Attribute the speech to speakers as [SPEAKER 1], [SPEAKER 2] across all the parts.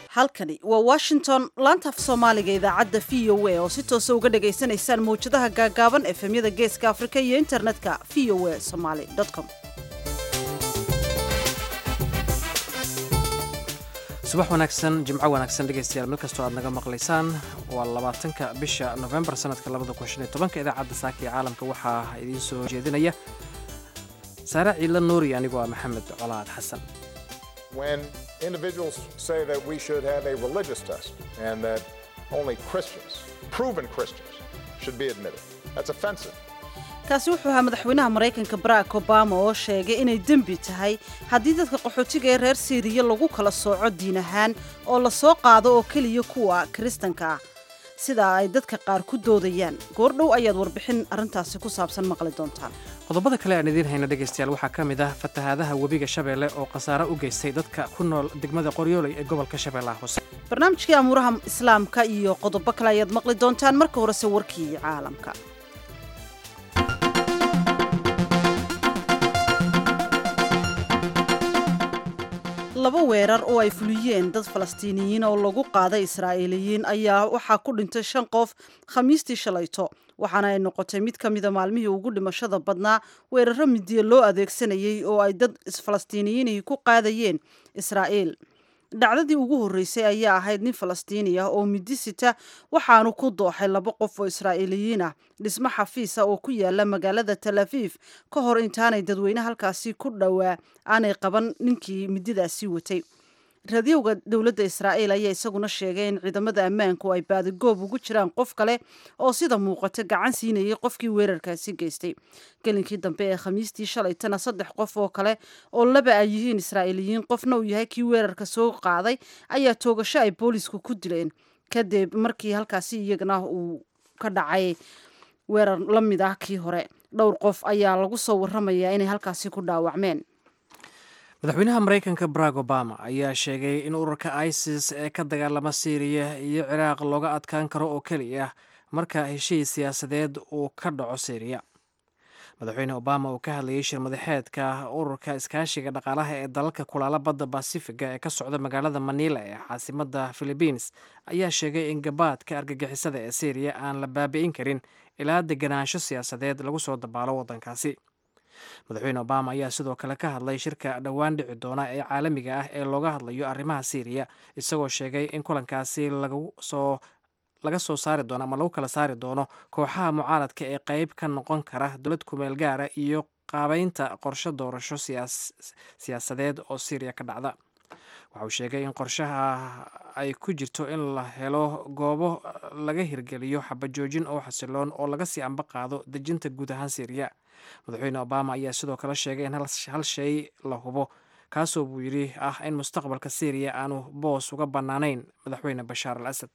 [SPEAKER 1] halkani waa washington laantaaf soomaaliga idaacadda v o a oo si toosa uga dhagaysanaysaan mawjadaha gaagaaban efemyada geeska afrika iyo internetka v o a somaly com
[SPEAKER 2] subax wanaagsan jimco wanaagsan dhegaystayaal meel kastoo aad naga maqlaysaan waa labaatanka bisha nofembar sanadka labada kun shan iyo tobanka idaacadda saaka iyo caalamka waxaa idiin soo jeedinaya saare ciidla nuuri anigoo ah maxamed colaad xasan
[SPEAKER 3] when individuals say that we should have a religious test and that only Christians, proven Christians, should be admitted. That's offensive.
[SPEAKER 1] kaasi wuxuu ahaa madaxweynaha maraykanka barack obama oo sheegay inay dembi tahay haddii dadka qaxootiga ee reer siiriya lagu kala sooco diin ahaan oo la soo qaado oo keliya kuwa kiristanka ah sidaa ay dadka qaar ku doodayaan goordhow ayaad warbixin arrintaasi ku saabsan maqli doontaan
[SPEAKER 2] qodobada kale aan idiin hayna dhegaystayaal waxaa ka mid ah fatahaadaha webiga shabeelle oo khasaare u geystay dadka ku nool degmada qoryooley ee gobolka shabeellaha hoose
[SPEAKER 1] barnaamijkii amuuraha islaamka iyo qodobo kale ayaad maqli doontaan marka horese warkii caalamka laba weerar oo ay fuliyeen dad falastiiniyiin oo lagu qaaday israa'iiliyiin ayaa waxaa ku dhintay shan qof khamiistii shalayto waxaana ay noqotay mid ka mida maalmihii ugu dhimashada badnaa weeraro midiya loo adeegsanayay oo ay dad falastiiniyiinihii ku qaadayeen israa'iil dhacdadii ugu horreysay ayaa ahayd nin falastiini ah oo midi sita waxaanu ku dooxay laba qof oo israa'iiliyiin ah dhismo xafiisa oo ku yaala magaalada tel aviif ka hor intaanay dadweyne halkaasi ku dhowaa aanay qaban ninkii mididaasi watay raadiyowga dowladda israa'iil ayaa isaguna sheegay in ciidamada ammaanku ay baadigoob ugu jiraan qof kale oo sida muuqata gacan siinayay qofkii weerarkaasi geystay gelinkii dambe ee khamiistii shalaytana saddex qof oo kale oo laba ay yihiin israa'iiliyiin qofna uu yahay kii weerarka soo qaaday ayaa toogasho ay boolisku ku dileen kadib markii halkaasi iyagana uu ka dhacay weerar la mid ah kii hore dhowr qof ayaa lagu soo warramayaa inay halkaasi ku dhaawacmeen
[SPEAKER 2] madaxweynaha maraykanka barack obama ayaa sheegay in ururka isis ee ka dagaalama siiriya iyo ciraaq looga adkaan karo oo keliya marka heshiis siyaasadeed uu ka dhaco siiriya madaxweyne obama uu ka hadlayay shir madaxeedka ururka iskaashiga dhaqaalaha ee dalalka kulaala badda basifiga ee ka socda magaalada manila ee caasimada philibiins ayaa sheegay in gabaadka argagixisada ee siiriya aan la baabi'in karin ilaa deganaansho siyaasadeed lagu soo dabaalo waddankaasi madaxweyne obama ayaa sidoo kale ka hadlay shirka dhowaan dhici doona ee caalamiga ah ee looga hadlayo arrimaha siiriya isagoo sheegay in kulankaasi lagasoo laga soo saari doono ama lagu kala saari doono kooxaha mucaaradka ee qeyb ka noqon kara dowlad kumeel gaara iyo qaabeynta qorshe doorasho siyaasadeed oo siiriya ka dhacda waxa uu sheegay in qorshaha ay ku jirto in la helo goobo laga hirgeliyo xabajoojin oo xasiloon oo laga sii amba qaado dejinta guud ahaan siiriya madaxweyne obama ayaa sidoo kale sheegay in hal shay la hubo kaasoo buu yidhi ah in mustaqbalka siiriya aanu boos uga bannaanayn madaxweyne bashaar al asad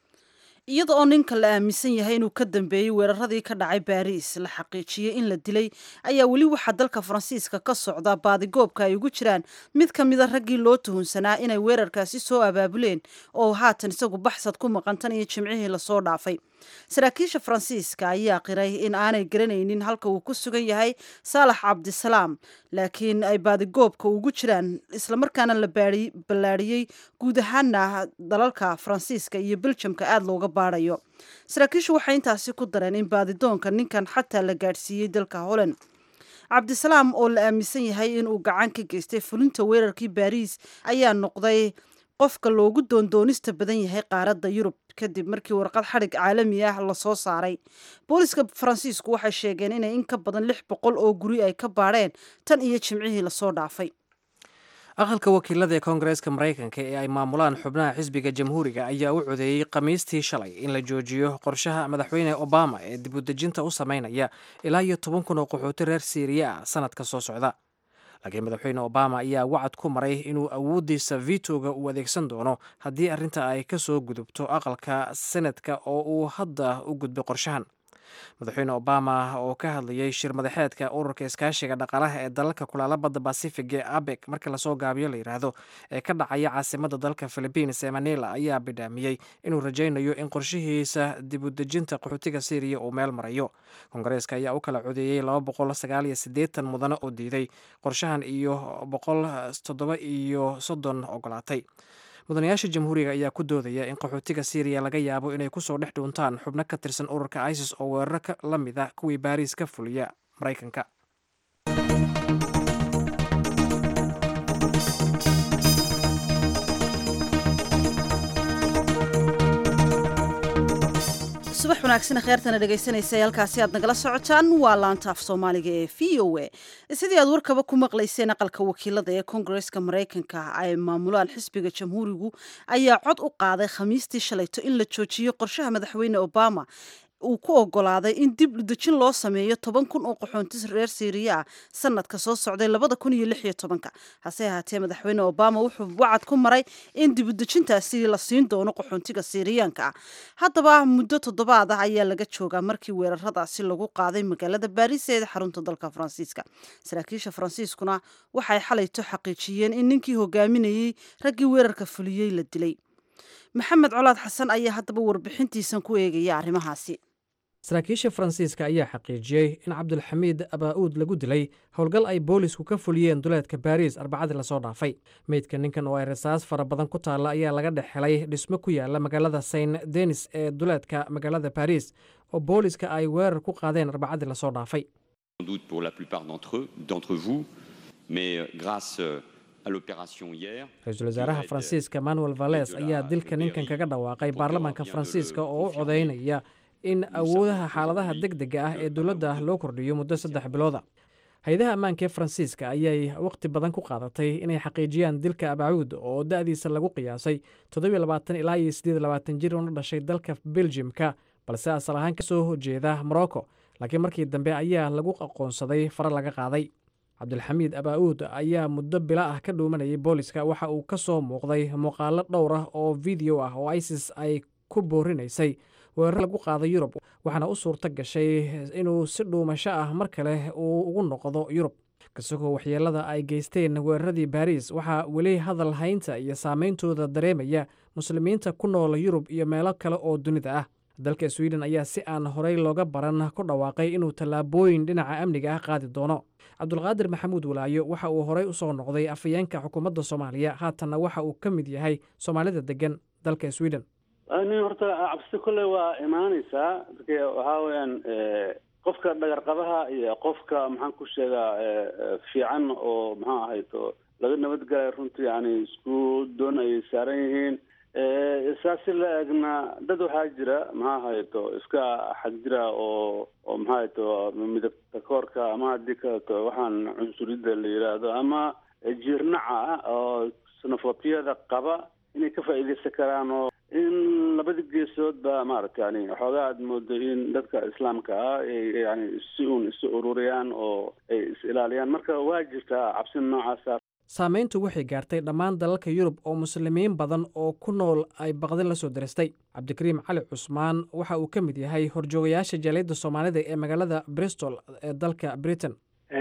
[SPEAKER 1] iyada oo ninka la aaminsan yahay inuu ka dambeeyey weeraradii ka dhacay baariis la xaqiijiyey in la dilay ayaa weli waxaa dalka faransiiska ka socda baadigoobka ay ugu jiraan mid ka mida raggii loo tuhunsanaa inay weerarkaasi soo abaabuleen oo haatan isagu baxsad ku maqan tan iyo jimcihii lasoo dhaafay saraakiisha faransiiska ayaa qiray in aanay garanaynin halka uu ku sugan yahay saalax cabdisalaam laakiin ay baadigoobka ugu jiraan islamarkaana la ballaadhiyey guud ahaana dalalka faransiiska iyo beljamka aada looga baadhayo saraakiishu waxay intaasi ku dareen in baadidoonka ninkan xataa la gaadhsiiyey dalka holland cabdisalaam oo la aaminsan yahay inuu gacan ka geystay fulinta weerarkii baariis ayaa noqday qofka loogu doondoonista badan yahay qaaradda yurub kadib markii warqad xadhig caalami ah lasoo saaray booliska faransiisku waxay sheegeen inay in ka badan lix boqol oo guri ay ka baadheen tan iyo jimcihii lasoo dhaafay
[SPEAKER 2] aqalka wakiilada ee koongareeska maraykanka ee ay maamulaan xubnaha xisbiga jamhuuriga ayaa u codeeyey khamiistii shalay in la joojiyo qorshaha madaxweyne obama ee dibudejinta u sameynaya ilaa iyo toban kun oo qaxooti reer siiriya ah sanadka soo socda laakiin madaxweyne obama ayaa wacad ku maray inuu awooddiisa vitoga uu adeegsan doono haddii arrinta ay ka soo gudubto aqalka senadka oo uu hadda u gudbay qorshahan madaxweyne obama oo ka hadlayay shir madaxeedka ururka iskaashiga dhaqaalaha ee dalalka kulaala badda basifiga ee abek marka lasoo gaabiyo la yidhaahdo ee ka dhacaya caasimada dalka philibiins ee manila ayaa bidhaamiyey inuu rajaynayo in qorshihiisa dibudejinta qaxootiga syriya uu meel marayo koongareeska ayaa u kala codeeyey laba boqol sagaal iyo siddeetan mudane oo diiday qorshahan iyo boqol toddoba iyo soddon ogolaatay mudanayaasha jamhuuriga ayaa ku doodaya in qaxootiga syriya laga yaabo inay kusoo dhex dhuuntaan xubno ka tirsan ururka isis oo weeraro la mid a kuwii baariis ka fuliya maraykanka
[SPEAKER 1] subax wanaagsan kheertana dhegaysanaysa halkaasi aad nagala socotaan waa laanta af soomaaliga ee v o a sidii aad warkaba ku maqlayseen aqalka wakiilada ee kongareska maraykanka ay maamulaan xisbiga jamhuurigu ayaa cod u qaaday khamiistii shalayto in la joojiyo qorshaha madaxweyne obama uu ku ogolaaday in dib udejin loo sameeyo toban kun oo qaxoontis reer siiriya ah sanadka soo socday labada kun iyo lix iyo tobanka hase ahaatee madaxweyne obama wuxuu wacad ku maray in dib udejintaasi la siin doono qaxoontiga siiriyaanka ah haddaba muddo toddobaad ah ayaa laga joogaa markii weeraradaasi lagu qaaday magaalada baariis ee xarunta dalka faransiiska saraakiisha faransiiskuna waxay xalayto xaqiijiyeen in ninkii hogaaminayey raggii weerarka fuliyey la dilay maxamed colaad xasan ayaa haddaba warbixintiisan ku eegaya arrimahaasi
[SPEAKER 2] saraakiisha faransiiska ayaa xaqiijiyey in cabdulxamiid abaa'uud lagu dilay howlgal ay boolisku ka fuliyeen duleedka baariis arbacadii lasoo dhaafay meydka ninkan oo ay rasaas fara badan ku taalla ayaa laga dhex helay dhismo ku yaala magaalada saint denis ee duleedka magaalada baariis oo booliska ay weerar ku qaadeen arbacadii lasoo dhaafay ra-iisul wasaaraha faransiiska manuel vales ayaa dilka ninkan kaga dhawaaqay baarlamaanka faransiiska oo u codaynaya in awoodaha xaaladaha deg dega ah ee dowladda loo kordhiyo muddo saddex bilooda hay-adaha ammaanka ee faransiiska ayay wakhti badan ku qaadatay inay xaqiijiyaan dilka abacuud oo da'diisa lagu qiyaasay ilaa iyo jir una dhashay dalka beljimka balse asal ahaan ka soo jeeda morocco laakiin markii dambe ayaa lagu aqoonsaday fare laga qaaday cabdulxamiid abaa'uud ayaa muddo bila ah ka dhuumanayay booliska waxa uu ka soo muuqday muuqaalo dhowr ah oo video ah oo isis ay ku boorinaysay weerar lagu qaaday yurub waxaana u suurto gashay inuu si dhuumasho ah mar kale uu ugu noqdo yurub kasagoo waxyeelada ay geysteen weeraradii baariis waxaa weli hadal haynta iyo saameyntooda dareemaya muslimiinta ku nool yurub iyo meelo kale oo dunida ah dalka swiden ayaa si aan horey looga baran ku dhawaaqay inuu tallaabooyin dhinaca amniga ah qaadi doono cabdulqaadir maxamuud walaayo waxa uu horey usoo noqday afayeenka xukuumadda soomaaliya haatanna waxa uu ka mid yahay soomaalida degan dalka sweden
[SPEAKER 4] nin horta cabsi kolley waa imaanaysaa waxaa weyaan qofka dhagarqabaha iyo qofka maxaan ku sheegaa fiican oo maxaa ahayto laga nabadgelay runtii yani isku doon ayay saaran yihiin saasi la egna dad waxaa jira maxaa ahayto iska xag jira oo oo maxaa ahayto midabta koorka ama haddii kaleto waxaan cunsuriyadda la yidhaahdo ama jiirnaca ah oo sanafobiyada qaba inay ka faa'iidaysan karaan oo in labada geesood ba maaragta yani waxoogaa aad moodo in dadka islaamka ah yani si uun isu ururiyaan oo ay is ilaaliyaan marka waa jirtaa cabsi noocaasa
[SPEAKER 2] saameyntu waxay gaartay dhammaan dalalka yurub oo muslimiin badan oo ku nool ay baqdin la soo diristay cabdikariim cali cusmaan waxa uu ka mid yahay horjoogayaasha jaaliyadda soomaalida ee magaalada bristol ee dalka britain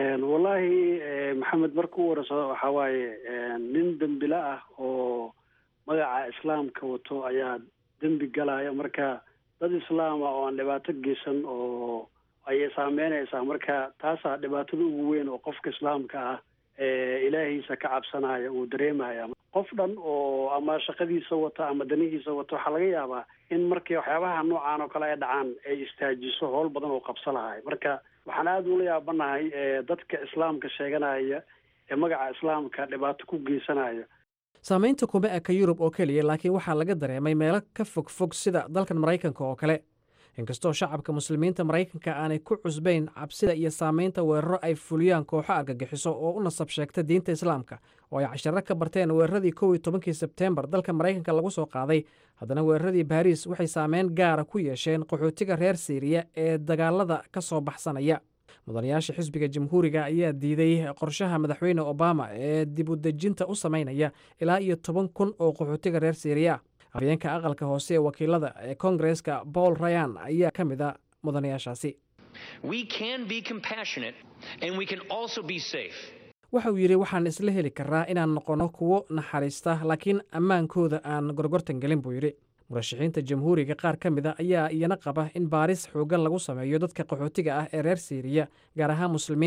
[SPEAKER 5] wallaahi maxamed marka u warasado waxaa waaye nin dembila ah oo magaca islaamka wato ayaa dembi galaya marka dad islaama oo aan dhibaato geysan oo ayay saameynaysaa marka taasaa dhibaatada ugu weyn oo qofka islaamka ah ilaahiisa ka cabsanaya uu dareemaya qof dhan oo ama shaqadiisa wata ama danihiisa wata waxaa laga yaabaa in markii waxyaabaha noocaan oo kale ay dhacaan ay istaajiso howl badan oo qabso lahay marka waxaan aada ula yaabanahay dadka islaamka sheeganaya ee magaca islaamka dhibaato ku geysanaya
[SPEAKER 2] saamaynta kuma eka yurub oo keliya laakiin waxaa laga dareemay meelo ka fog fog sida dalkan maraykanka oo kale inkastoo shacabka muslimiinta maraykanka aanay ku cusbayn cabsida iyo saamaynta weeraro ay fuliyaan kooxo argagixiso oo u nasab sheegta diinta islaamka oo ay casharo ka barteen weeraradii kow iyo tobankii sebteembar dalka maraykanka lagu soo qaaday haddana weeraradii baariis waxay saameyn gaara ku yeesheen qaxootiga reer siiriya ee dagaalada ka soo baxsanaya mudanayaasha xisbiga jamhuuriga ayaa diiday qorshaha madaxweyne obama ee dib u dejinta u samaynaya ilaa iyo toban kun oo qaxootiga reer siiriya afayeenka aqalka hoose ee wakiilada ee kongareska paul rayan ayaa ka mid a mudanayaashaasi waxa uu yidhi waxaan isla heli karaa inaan noqonno kuwo naxariista laakiin ammaankooda aan gorgortan gelin buu yidhi murashaxiinta jamhuuriga qaar ka mid a ayaa iyana qaba in baaris xooggan lagu sameeyo dadka qaxootiga ah ee reer siiriya gaar ahaan muslimiinta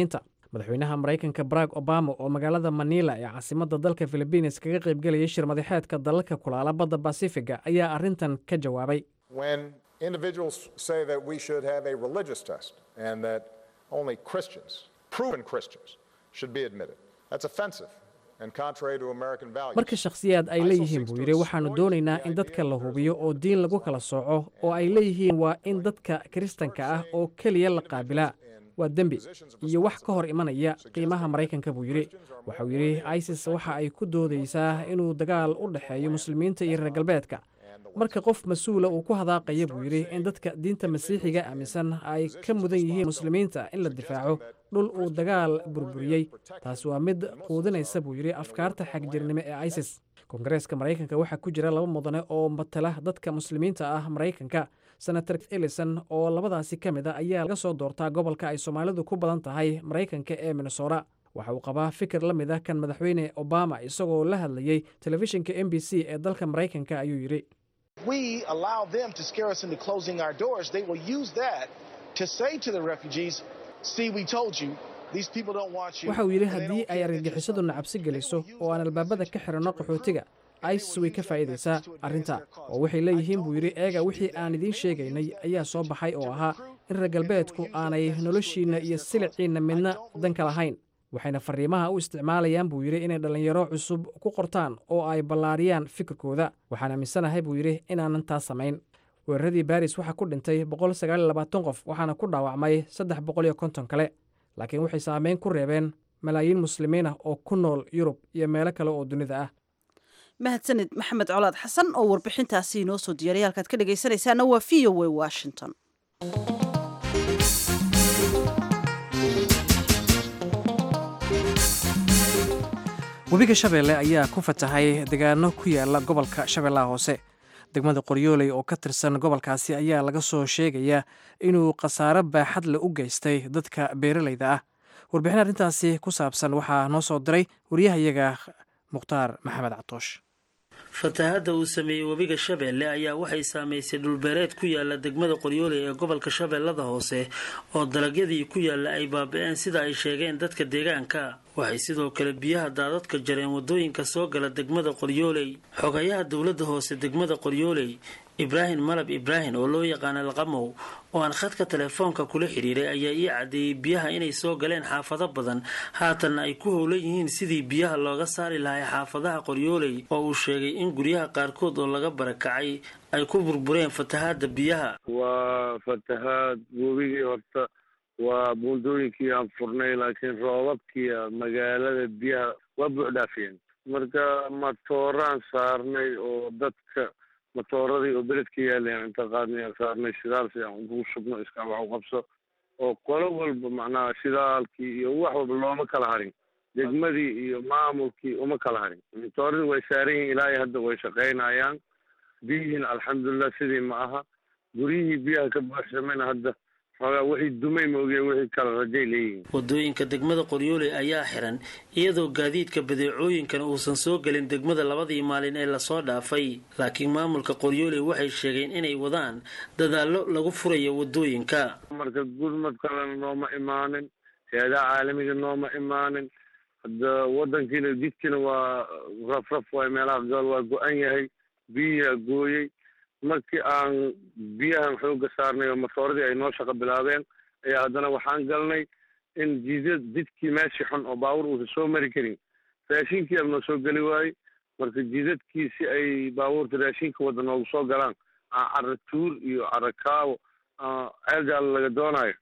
[SPEAKER 2] madaxweynaha maraykanka barack obama oo magaalada manila ee caasimadda dalka philibiines kaga qaybgelayay shir madaxeedka dalalka kulaala badda basifiga ayaa arrintan ka jawaabay
[SPEAKER 3] When individuals say that we should have a religious test and that only Christians, proven Christians, should be admitted, that's offensive and contrary to American values.
[SPEAKER 2] marka shakhsiyaad ay leeyihiin buu yidhi waxaannu doonaynaa in dadka la hubiyo oo diin lagu kala sooco oo ay leeyihiin waa in dadka kiristanka ah oo keliya la qaabilaa waa dembi iyo wax ka hor imanaya qiimaha maraykanka buu yidhi waxauu yidhi isis waxa ay ku doodaysaa inuu dagaal u dhexeeyo muslimiinta iyo reer galbeedka marka qof mas-uula uu ku hadaaqaya buu yidhi in dadka diinta masiixiga aaminsan ay ka mudan yihiin muslimiinta in la difaaco dhul uu dagaal burburiyey taasi waa mid quudinaysa buu yidhi afkaarta xagjirnimo ee isis koongareeska maraykanka waxaa ku jira laba mudane oo matala dadka muslimiinta ah maraykanka senator ellison oo labadaasi ka mid a ayaa laga soo doortaa gobolka ay soomaalidu ku badan tahay maraykanka ee minnesota waxa uu qabaa fikir la mid ah kan madaxweyne obama isagoo la hadlayey telefishinka m b c ee dalka maraykanka ayuu yidhi
[SPEAKER 6] we allow them to scare us into closing our doors, they will use that to say to the refugees, see, we told you, these people don't want you.
[SPEAKER 2] waxa uu yidhi
[SPEAKER 6] and they
[SPEAKER 2] haddii
[SPEAKER 6] don't
[SPEAKER 2] ay
[SPEAKER 6] care that
[SPEAKER 2] argagixisadu
[SPEAKER 6] you're
[SPEAKER 2] nacabsi
[SPEAKER 6] suffering.
[SPEAKER 2] geliso
[SPEAKER 6] They will use
[SPEAKER 2] oo aan
[SPEAKER 6] that
[SPEAKER 2] albaabada
[SPEAKER 6] message
[SPEAKER 2] ka
[SPEAKER 6] to
[SPEAKER 2] xiranno
[SPEAKER 6] advance
[SPEAKER 2] qaxootiga
[SPEAKER 6] their
[SPEAKER 2] isis way ka faa'iidaysaa arrinta oo waxay leeyihiin buu yidhi eega wixii aan idiin sheegaynay ayaa soo baxay oo ahaa in reer galbeedku aanay noloshiinna iyo siliciinna midna danka lahayn waxayna fariimaha u isticmaalayaan buu yidhi inay dhallinyaro cusub ku qortaan oo ay ballaariyaan fikirkooda waxaan aaminsanahay buu yidhi inaanan taas samayn weeraradii baris waxaa ku dhintay boqol sagaal iyo labaatan qof waxaana ku dhaawacmay saddex boqol iyo konton kale laakiin waxay saameyn ku reebeen malaayiin muslimiin ah oo ku nool yurub iyo meelo kale oo dunida ah
[SPEAKER 1] mahadsanid maxamed colaad xasan oo warbixintaasi inoo soo diyaariya halkaad ka dhegaysanaysaana waa v o a washington
[SPEAKER 2] webiga shabeelle ayaa ku fatahay deegaano ku yaala gobolka shabeellaha hoose degmada qoryooley oo ka tirsan gobolkaasi ayaa laga soo sheegayaa inuu khasaare baaxad le u geystay dadka beeralayda ah warbixin arrintaasi ku saabsan waxaa noo soo diray wariyahayaga mukhtaar maxamed catoosh
[SPEAKER 7] fatahaadda uu sameeyey webiga shabeelle ayaa waxay saamaysay dhulbeereed ku yaala degmada qoryooley ee gobolka shabeellada hoose oo dalagyadii ku yaalla ay baaba-een sida ay sheegeen dadka deegaanka waxay sidoo kale biyaha daadadka jareen wadooyinka soo gala degmada qoryooley xogayaha dowladda hoose degmada qoryooley ibraahim malab ibraahim oo loo yaqaana laqamow oo aan khadka telefoonka kula xiriiray ayaa ii caddeeyey biyaha inay soo galeen xaafado badan haatanna ay ku howlan yihiin sidii biyaha looga saari lahay xaafadaha qoryooley oo uu sheegay in guryaha qaarkood oo laga barakacay ay ku burbureen fatahaadda biyaha
[SPEAKER 8] waa fatahaad webigii horta waa buundooyinkii aan furnay laakiin roobabkiia magaalada biyaha waa buuxdhaafiyeen marka matooraan saarnay oo dadka matooradii oo beledka yaaleen inta qaadnay aan saarnay shidaal si aan ugu shubno iska wax u qabso oo qolo walba macnaha shidaalkii iyo wax walba looma kala harin degmadii iyo maamulkii uma kala harin matooradii way saaran yihiin ilaa iyo hadda way shaqaynayaan biyihiin alxamdulilah sidii ma aha guryihii biyaha ka buuxsamayna hadda xoogaa wixii dumay maogee wixii kala rajay leeyihiin
[SPEAKER 7] wadooyinka degmada qoryooley ayaa xiran iyadoo gaadiidka badeecooyinkan uusan soo gelin degmada labadii maalin ee lasoo dhaafay laakiin maamulka qoryooley waxay sheegeen inay wadaan dadaallo lagu furayo wadooyinka
[SPEAKER 8] marka gurmad kalena nooma imaanin hay-adaha caalamiga nooma imaanin hadda wadankiina jidkiina waa rafraf waay meelaha gool waa go-an yahay biyiyaa gooyey markii aan biyahan xooga saarnay oo matooradii ay noo shaqo bilaabeen ayaa haddana waxaan galnay in jidad jidkii meeshii xun oo baawur uusan soo mari karin raashinkii aa noo soo geli waayey marka jidadkii si ay baabuurta raashinka wadda noogu soo galaan aan cara tuur iyo cara kaawo ceelgaal laga doonayo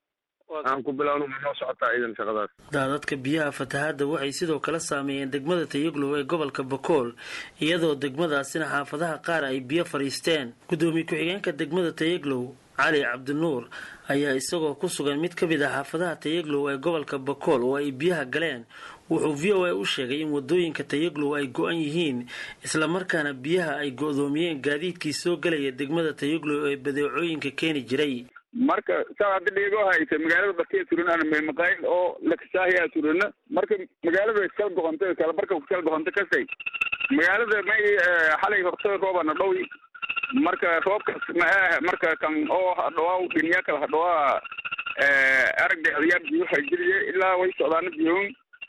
[SPEAKER 8] aan ku bilaawno ma noo socotaa ciidan shaqadaas
[SPEAKER 7] daadadka biyaha fatahaadda waxay sidoo kale saameeyeen degmada tayaglow ee gobolka bakool iyadoo degmadaasina xaafadaha qaar ay biyo fadhiisteen gudoomiye ku-xigeenka degmada tayaglow cali cabdinuur ayaa isagoo ku sugan mid ka mid ah xaafadaha tayaglow ee gobolka bakool oo ay biyaha galeen wuxuu v o a u sheegay in wadooyinka tayaglow ay go-an yihiin islamarkaana biyaha ay go-doomiyeen gaadiidkii soo galaya degmada tayaglow ee badeecooyinka keeni jiray
[SPEAKER 9] marka saa hadda dhiigoo haysa magaalada barkee turan maqaayil oo lakasaahiyaa turana marka magaalada kala goqonta kala barka kala goqonta kasay magaalada may xalay horta roobana dhowi marka roobkas ma marka kan oo hadhawaa dhiniya kala hadhawaa aragga adayaa biyo waxay geliye ilaa way socdaana biyoon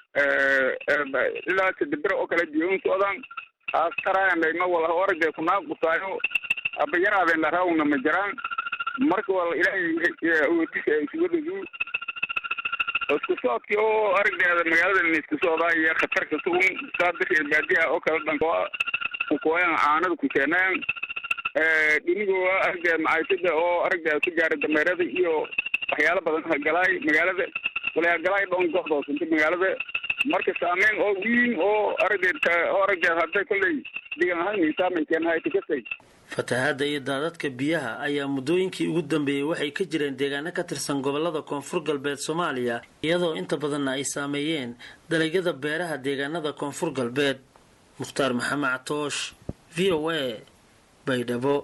[SPEAKER 9] ilaa sadebere oo kale biyoon socdaan aastaraayan dhayma wala aragga kunaaqusaayo abayaraadeen laraawna ma jiraan marka wala ilaahay ootisa isugadadu isku socodkii oo aragdeeda magaalada isku socdaa iyo khatarka sugun saadiri baadiyaha oo kale dhanko kukooyan caanada ku keenayan dhinigooda aragdeeda macaysada oo aragdeeda ku gaara dameerada iyo waxyaalo badan hagalaay magaalada wala hagalaay dhoon goxdoosanta magaalada marka saameyn oo wiin oo aragdeed oo aragdeed hadday kolley digan ahayn saameyn keenahay tikasay
[SPEAKER 7] fatahaadda iyo daadadka biyaha ayaa muddooyinkii ugu dambeeyey waxay ka jireen deegaano ka tirsan gobolada koonfur galbeed soomaaliya iyadoo inta badanna ay saameeyeen dalagyada beeraha deegaanada koonfur galbeed mukhtaar maxamed catoosh v o a baydhabo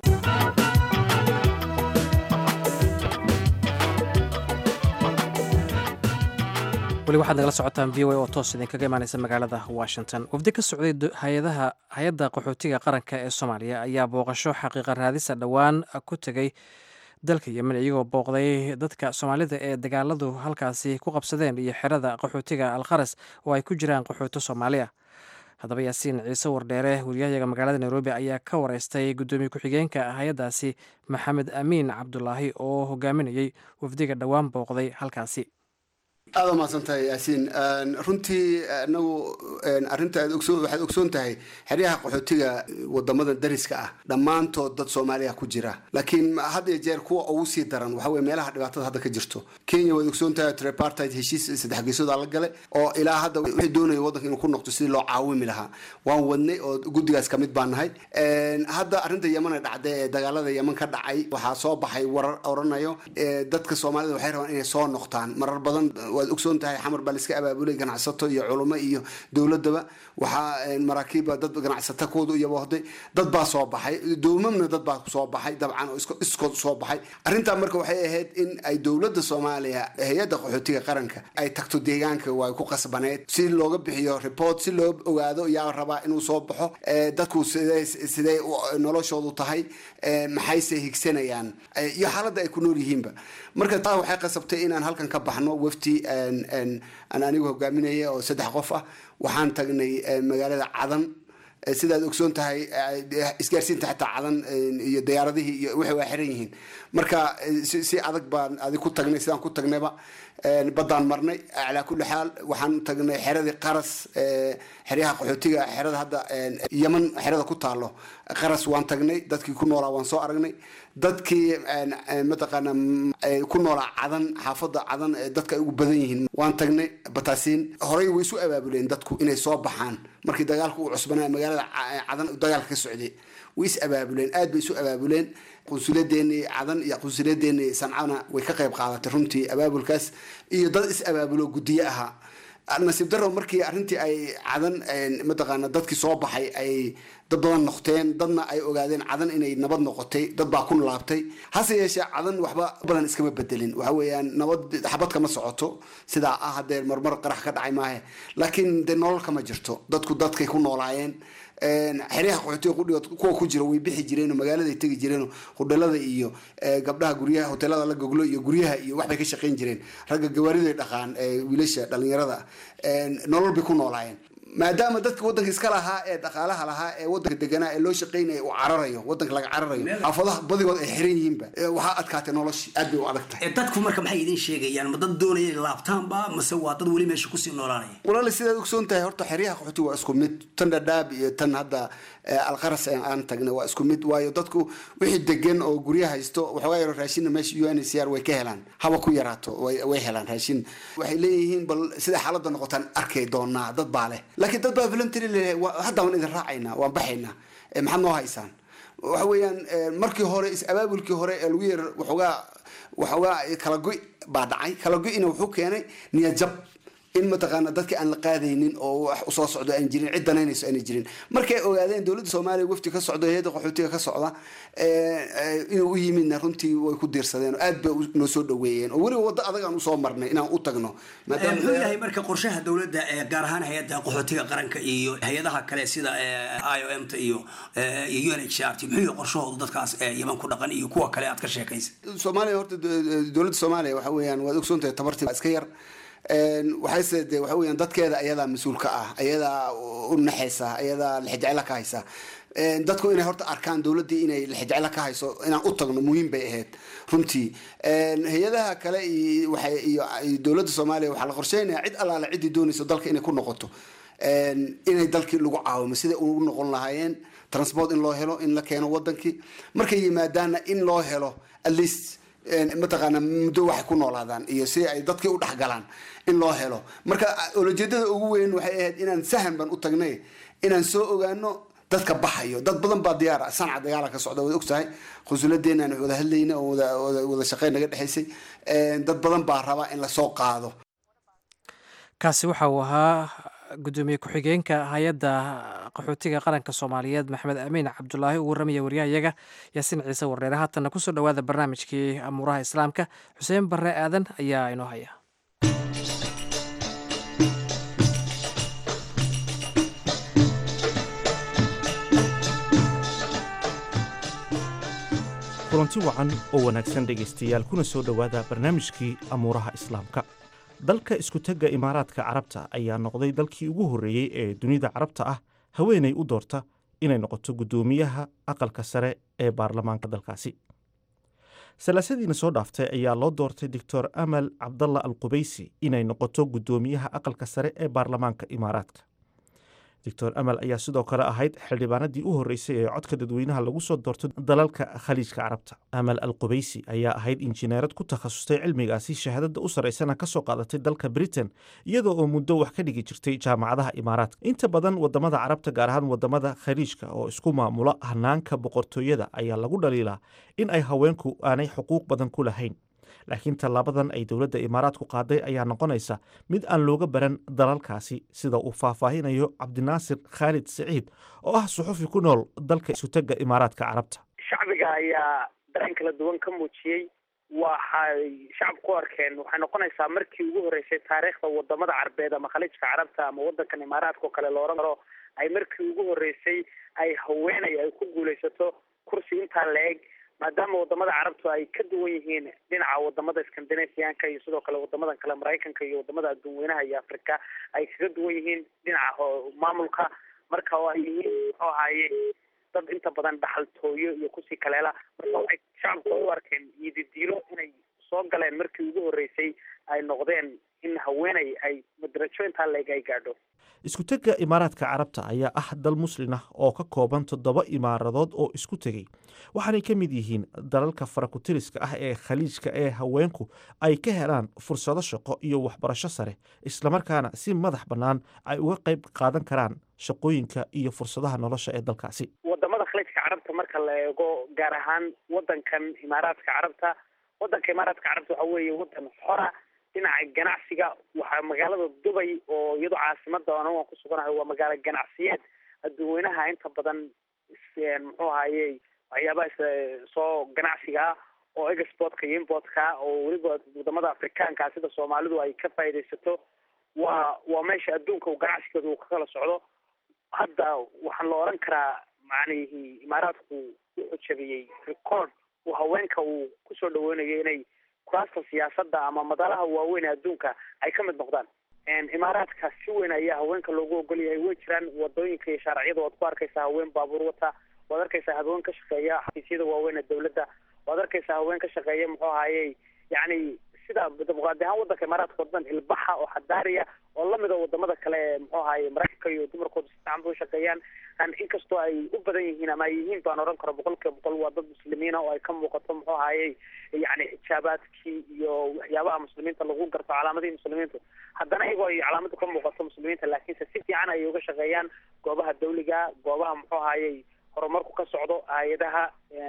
[SPEAKER 2] weli waxaad nagala socotaan v o a oo toos idinkaga imaaneysa magaalada washington wafdi ka socday hay-adaha hay-adda qaxootiga qaranka ee soomaaliya ayaa booqasho xaqiiqa raadisa dhowaan ku tegay dalka yemen iyagoo booqday dadka soomaalida ee dagaaladu halkaasi ku qabsadeen iyo xerada qaxootiga alkharas oo ay ku jiraan qaxooto soomaali ah haddaba yaasiin ciise wardheere wariyahayaga magaalada nairobi ayaa ka wareystay guddoomiye ku-xigeenka hay-addaasi maxamed amiin cabdulaahi oo hogaaminayey wafdiga dhowaan booqday halkaasi
[SPEAKER 10] aada umahadsantahay yaasiin runtii anagu arinta waxaad ogsoon tahay xeryaha qaxootiga wadamada dariska ah dhammaantood dad soomaaliya ku jira laakiin had iyo jeer kuwa ugu sii daran waxa weye meelaha dhibaatada hadda ka jirto kenya waad ogsoon tahay tripartite heshiis saddex geesooda la gale oo ilaa hadda wixii doonaya waddanka inuu ku noqdo sidii loo caawimi lahaa waan wadnay oo guddigaas kamid baan nahay hadda arrinta yemana dhacday ee dagaalada yeman ka dhacay waxaa soo baxay warar oranayo dadka soomaalida waxay rabaan inay soo noqtaan marar badan waad ogsoon tahay xamar baa laiska abaabulay ganacsato iyo culamo iyo dowladaba waxaa maraakiibba dad ganacsata kooda iyo wahday dad baa soo baxay doomamna dad baa soo baxay dabcan oo iskood soo baxay arrintaa marka waxay ahayd in ay dowladda soomaaliya hay-adda qaxootiga qaranka ay tagto deegaanka waa ku qasbaneed si looga bixiyo report si loo ogaado yaa rabaa inuu soo baxo dadku sidee sidee noloshoodu tahay maxayse higsanayaan iyo xaaladda ay ku nool yihiinba marka taa waxay qasabtay inaan halkan ka baxno wafti aan anigu hogaaminaya oo saddex qof ah waxaan tagnay magaalada cadan sidaad ogsoon tahay isgaarsiinta xataa cadan iyo diyaaradihii iyo waxay waa xiran yihiin marka si adag baan adig ku tagnay sidaan ku tagnayba baddaan marnay calaa kulli xaal waxaan tagnay xeradii qaras xeryaha qaxootiga xerada hadda yeman xerada ku taalo qaras waan tagnay dadkii ku noolaa waan soo aragnay dadkii mataqaana ku noolaa cadan xaafada cadan dadka ay ugu badan yihiin waan tagnay bataasiin horey way isu abaabuleen dadku inay soo baxaan markii dagaalku uu cusbanaa magaalada cadan dagaalka ka socday way is abaabuleen aad bay isu abaabuleen qunsuladeenii cadan iyo qunsuladeenii sancana way ka qayb qaadatay runtii abaabulkaas iyo dad is abaabulo guddiye ahaa nasiib daro markii arrintii ay cadan mataqaana dadkii soo baxay ay dad badan noqteen dadna ay ogaadeen cadan inay nabad noqotay dad baa ku laabtay hase yeeshee cadan waxba badan iskama bedelin waxa weeyaan nabad xabad kama socoto sidaa ah haddee marmar qarax ka dhacay maahe laakiin dee nolol kama jirto dadku dadkay ku noolaayeen xeryaha qaxootiga qudhigood kuwa ku jira way bixi jireen magaaladay tegi jireen hudhalada iyo gabdhaha guryaha hoteelada la goglo iyo guryaha iyo waxbay ka shaqayn jireen ragga gawaariday dhaqaan wiilasha dhalinyarada nolol bay ku noolaayeen maadaama dadka wadanka iska lahaa ee dhaqaalaha lahaa ee wadanka deganaa ee loo shaqaynaya uu cararayo wadanka laga cararayo xaafadaha badigood ay xiran yihiinba waxaa adkaatay noloshii aad bay u adag tahay
[SPEAKER 11] dadku marka maxay idin sheegayaan ma dad doonaya inay laabtaanba mase waa dad weli meesha kusii noolaanaya
[SPEAKER 10] walaali sidaad ogsoon tahay horta xeryaha qaxooti waa isku mid tan dhadhaab iyo tan hadda alqaras aan tagnay waa isku mid waayo dadku wixii degan oo gurya haysto waxoogaa yaro raashinna meesha u n c r way ka helaan haba ku yaraato way helaan raashin waxay leeyihiin bal sida xaaladda noqotaan arkay doonaa dad baa leh laakiin dad baa voluntary leh hadda waan idin raacaynaa waan baxaynaa maxaad noo haysaan waxa weeyaan markii hore is abaabulkii hore ee lagu yar waxoogaa waxoogaa kala goy baa dhacay kala goyna wuxuu keenay niyad jab in mataqaana dadka aan la qaadaynin oo wax usoo socdo aan jirin cid danaynayso aanay jirin markay ogaadeen dowladda soomaaliya wafdi ka socdo hay-adda qaxootiga ka socda inuu u yimidna runtii way ku diirsadeen oo aad bay noo soo dhaweeyeen oo weliba waddo adag aan usoo marnay inaan u tagno
[SPEAKER 11] muxuu yahay marka qorshaha dowladda gaar ahaan hay-adda qaxootiga qaranka iyo hay-adaha kale sida i o m ta iyo iyo u n h r t muxuu yahay qorshahooda dadkaas yaman ku dhaqan iyo kuwa kale aad ka sheekaysa
[SPEAKER 10] soomaaliya horta dowladda soomaaliya waxa weeyaan waad ogsoontahay tabartii iska yar waxayse de waxa weeyaan dadkeeda ayadaa mas-uul ka ah ayadaa u naxaysa ayadaa lixijeclo ka haysa dadku inay horta arkaan dowladdii inay lixijeclo ka hayso inaan u tagno muhiim bay ahayd runtii hay-adaha kale iyo dowladda soomaaliya waxaa la qorsheynaya cid allaale ciddii doonayso dalka inay ku noqoto inay dalkii lagu caawimo siday ugu noqon lahaayeen transport in loo helo in la keeno wadankii markay yimaadaanna in loo helo at least mataqaana muddo waxay ku noolaadaan iyo si ay dadkii u dhexgalaan in loo helo marka olojeedada ugu weyn waxay ahayd inaan sahan baan u tagnay inaan soo ogaano dadka baxayo dad badan baa diyaara sanca dagaala ka socda waad ogtahay qusuladeenna aan wada hadlayna oo wada shaqeyn naga dhexaysay dad badan baa rabaa in lasoo qaado
[SPEAKER 2] kaasi waxa uu ahaa gudoomiye ku-xigeenka hay-adda qaxootiga qaranka soomaaliyeed maxamed amiin cabdulaahi uu waramaya waryahayaga yaasiin ciise warreere haatanna kusoo dhowaada barnaamijkii amuuraha islaamka xuseen barre aadan ayaa inoo haya
[SPEAKER 12] kulanti wacan oo wanaagsan dhegaystayaal kuna soo dhowaada barnaamijkii amuuraha islaamka dalka isku-tagga imaaraadka carabta ayaa noqday dalkii ugu horreeyey ee dunida carabta ah haweenay u doorta inay noqoto guddoomiyaha aqalka sare ee baarlamaanka dalkaasi salaasadiina soo dhaaftay ayaa loo doortay doctor amal cabdalla al qubaysi inay noqoto guddoomiyaha aqalka sare ee baarlamaanka imaaraadka doctor amal ayaa sidoo kale ahayd xildhibaanadii u horreysay ee codka dadweynaha lagu soo doorto dalalka khaliijka carabta amal al qubaysi ayaa ahayd injineerad ku takhasustay cilmigaasi shahaadada u sarraysana ka soo qaadatay dalka britain iyadoo oo muddo wax ka dhigi jirtay jaamacadaha imaaraadka inta badan wadamada carabta gaar ahaan wadamada khaliijka oo isku maamula hanaanka boqortooyada ayaa lagu dhaliilaa in ay haweenku aanay xuquuq badan ku lahayn laakiin tallaabadan ay dowladda imaaraadku qaaday ayaa noqonaysa mid aan looga baran dalalkaasi sida uu faahfaahinayo cabdinaasir khaalid siciid oo ah suxufi ku nool dalka isutagga imaaraadka carabta
[SPEAKER 13] shacbiga ayaa dareen kala duwan ka muujiyey waxay shacabku u arkeen waxay noqonaysaa markii ugu horreysay taariikhda wadamada carbeed ama khaliijka carabta ama wadankan imaaraadka oo kale looran karo ay markii ugu horreysay ay haweenay ay ku guulaysato kursi intaa la-eg maadaama wadamada carabtu ay ka duwan yihiin dhinaca wadamada scandinavianka iyo sidoo kale wadamadan kale maraykanka iyo wadamada adduunweynaha iyo africa ay kaga duwan yihiin dhinaca maamulka marka oo ay yihiin muxuu ahaaye dad inta badan dhaxaltooyo iyo kusii kaleela marka waxay shacabku u arkeen yididiilo inay soo galeen markii ugu horreysay ay noqdeen in haweeney ay madarajo intaa leeg ay gaadho
[SPEAKER 12] isku-tegga imaaraadka carabta ayaa ah dal muslin ah oo ka kooban toddoba imaaradood oo isku tegey waxaanay ka mid yihiin dalalka farakutiriska ah ee khaliijka ee haweenku ay ka helaan fursado shaqo iyo waxbarasho sare islamarkaana si madax bannaan ay uga qayb qaadan karaan shaqooyinka iyo fursadaha nolosha ee dalkaasi
[SPEAKER 13] wadamada khaliijka carabta marka la eego gaar ahaan wadankan imaaraadka carabta wadanka imaaraadka carabta waxa weeye wadan xora dhinaca ganacsiga waxaa magaalada dubay oo iyadoo caasimada an waan kusuganahay waa magaalo ganacsiyeed adduunweynaha inta badan muxuu ahaye waxyaabaha soo ganacsiga ah oo exportka iyo importka oo weliba wadamada afrikaanka sida soomaalidu ay ka faaidaysato waa waa meesha adduunka ganacsigeedu uu ka kala socdo hadda waxaan la oran karaa macnihi imaaraadku wuxuu jabiyey record uu haweenka uu kusoo dhaweynayo inay kuraasta siyaasada ama madalaha waaweyn ee adduunka ay ka mid noqdaan imaaraadka si weyn ayaa haweenka loogu ogol yahay way jiraan wadooyinka iyo shaarciyada waad ku arkaysaa haween baabuur wata waad arkaysaa haween ka shaqeeya xafiisyada waaweyn ee dawladda waad arkaysaa haween ka shaqeeya muxuu ahaaye yacni sida dimuqraadi ahaan wadanka imaaraadka wadan ilbaxa oo xadaariya oo lamida wadamada kale ee muxuu ahaaye maraykanka iyo dumarkooda si fiican bay ushaqeeyaan inkastoo ay u badan yihiin ama ay yihiin baan oran karo boqol kiiba boqol waa dad muslimiina oo ay ka muuqato muxuu ahaaye yani xijaabaadkii iyo waxyaabaha muslimiinta lagu garto calaamadihii muslimiintu haddana iyagoo ay calaamadu ka muuqato muslimiinta laakiinse si fiican ayay uga shaqeeyaan goobaha dawliga goobaha muxuu ahaaye horumarku ka socdo hay-adaha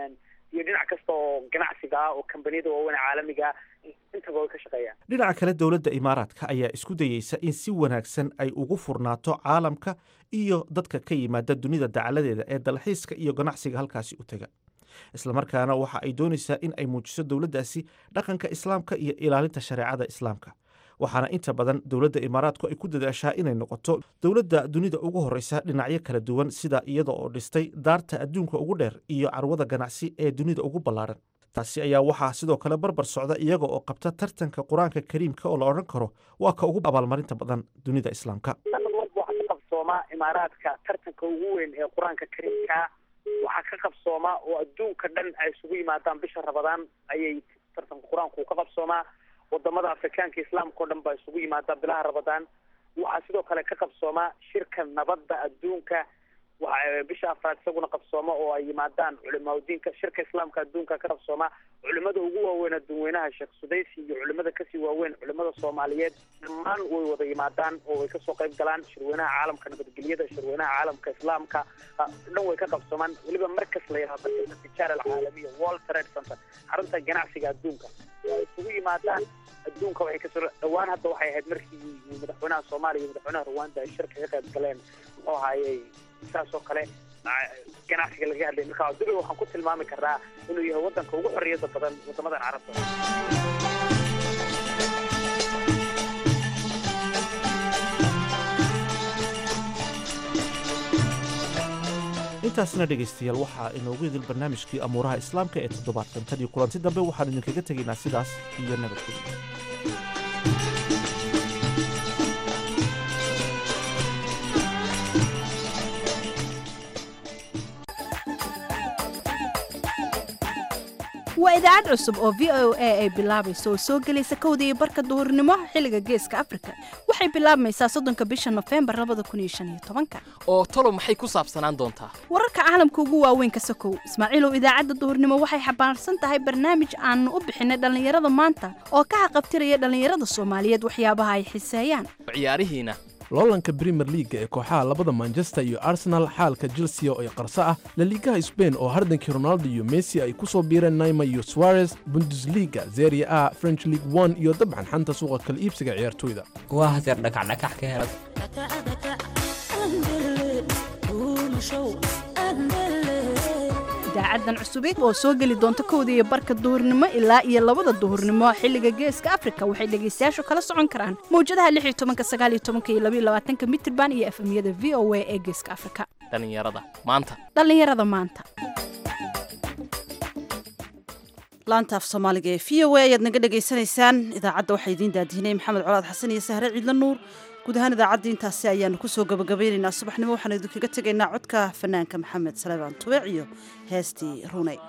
[SPEAKER 13] iyo dhinac kasta oo ganacsiga ah oo kambaniyada waaweyn ee caalamiga intaba way ka shaqeeyaan
[SPEAKER 12] dhinaca kale dowladda imaaraadka ayaa isku dayeysa in si wanaagsan ay ugu furnaato caalamka iyo dadka ka yimaada dunida dacaladeeda ee dalxiiska iyo ganacsiga halkaasi u tega islamarkaana waxa ay doonaysaa in ay muujiso dowladdaasi dhaqanka islaamka iyo ilaalinta shareecada islaamka waxaana inta badan dowladda imaaraadku ay ku dadaashaa inay noqoto dowladda dunida ugu horreysa dhinacyo kala duwan sida iyada oo dhistay daarta adduunka ugu dheer iyo carwada ganacsi ee dunida ugu ballaaran taasi ayaa waxaa sidoo kale barbar socda iyaga oo qabta tartanka qur-aanka kariimka oo la odhan karo waa ka ugu abaalmarinta badan dunida islaamka
[SPEAKER 13] sanad walba waxaa ka qabsooma imaaraadka tartanka ugu weyn ee qur-aanka kariimka waxaa ka qabsooma oo adduunka dhan ay isugu yimaadaan bisha rabadaan ayay tartanka qur-aanku ka qabsoomaa wadamada afrikaanka islaamka o dhan baa isugu yimaada bilaha rabadaan waxaa sidoo kale ka qabsooma shirka nabadda adduunka waxa bisha afraad isaguna qabsooma oo ay yimaadaan culimaauddiinka shirka islaamka adduunka ka qabsooma culimada ugu waaweyn adduunweynaha sheekh sudaysi iyo culimada kasii waaweyn culimada soomaaliyeed dhammaan way wada yimaadaan oo way kasoo qayb galaan shirweynaha caalamka nabadgelyada shirweynaha caalamka islaamka dhan way ka qabsoomaan weliba markas la yidhahdo tijaara alcaalamiya world trade center xarunta ganacsiga adduunka way isugu yimaadaan adduunka waxay kasoo dhawaan hadda waxay ahayd markii madaxweynaha soomaaliya iyo madaxweynaha rwanda ay shirka ka qayb galeen muxuu ahaayey saas oo kale ganacsiga laga hadlay marka dubay waxaan ku tilmaami karnaa inuu yahay wadanka ugu xorriyada badan wadamadan carabta
[SPEAKER 12] intaasna dhegaystayaal waxaa inoogu idil barnaamijkii amuuraha islaamka ee toddobaadkan tan iyo kulanti dambe waxaan idinkaga tegaynaa sidaas iyo nabadgelyo
[SPEAKER 14] waa idaacad cusub oo v o a ay bilaabayso oo soo gelaysa kowda iyo barka duhurnimo xilliga geeska afrika waxay bilaabmaysaa soddonka bisha nofembar labada kun iyo shan iyo tobanka
[SPEAKER 15] oo talo maxay ku saabsanaan doontaa
[SPEAKER 14] wararka caalamka ugu waaweyn ka sokow ismaaciilow idaacadda duhurnimo waxay xambaarsan tahay barnaamij aanu u bixinay dhallinyarada maanta oo ka haqabtiraya dhallinyarada soomaaliyeed waxyaabaha ay xiseeyaan
[SPEAKER 15] ciyaarihiina
[SPEAKER 16] loolanka brimer liaga ee kooxaha labada manchester iyo arsenal xaalka chelsea oo ay qarso ah laliigaha sbain oo hardankii ronaldo iyo messi ay ku soo biireen naima iyo suarez bundesliga zeria a french league one iyo dabcan xanta suuqa kala iibsiga ciyaartoyda
[SPEAKER 17] waa haseer dhakacdhakax ka helad
[SPEAKER 14] idaacadan cusubeed oo soo geli doonta kowda iyo barka duhurnimo ilaa iyo labada duhurnimo xilliga geeska afrika waxay dhegaystayaashu kala socon karaan mawjadaha lix iyo tobanka sagaal iyo tobanka iyo labaiyo labaatanka mitirban iyo efemyada v o a ee geeska afrika
[SPEAKER 15] dhallinyarada maanta
[SPEAKER 14] dhallinyarada maanta
[SPEAKER 1] laanta af soomaaliga ee v o a ayaad naga dhegaysanaysaan idaacadda waxaa idiin daadihinay maxamed colaad xasan iyo sahre ciidla nuur guud ahaan idaacaddii intaasi ayaanu kusoo gabagabeynaynaa subaxnimo waxaanu idinkaga tegaynaa codka fanaanka maxamed salebaan tubeec iyo heestii runay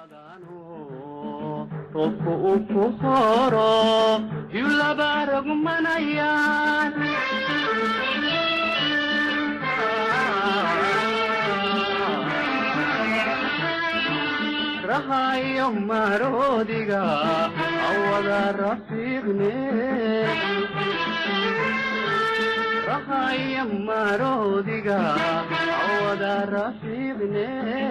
[SPEAKER 18] qofku uu ku horo yulaba rogmanayaan rahayo maroodiga awada rafiiqne rahayo maroodiga awada rafiiqne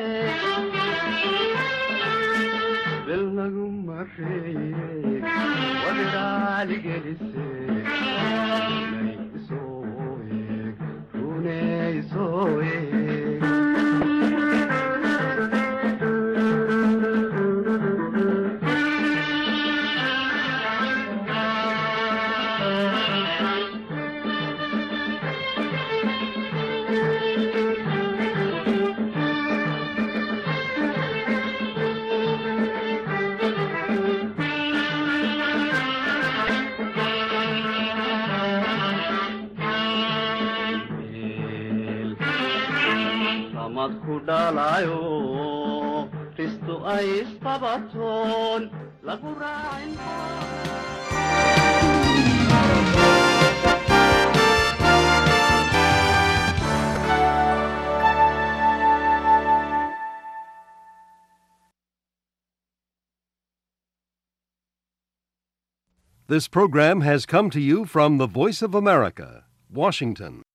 [SPEAKER 18] bel lagu mareeye wadiraaligelise nay isoo eeg rune isoo eeg samad ku dhalayo ristu ay isqabatoon lagu raacin
[SPEAKER 19] This program has come to you from the Voice of America, Washington.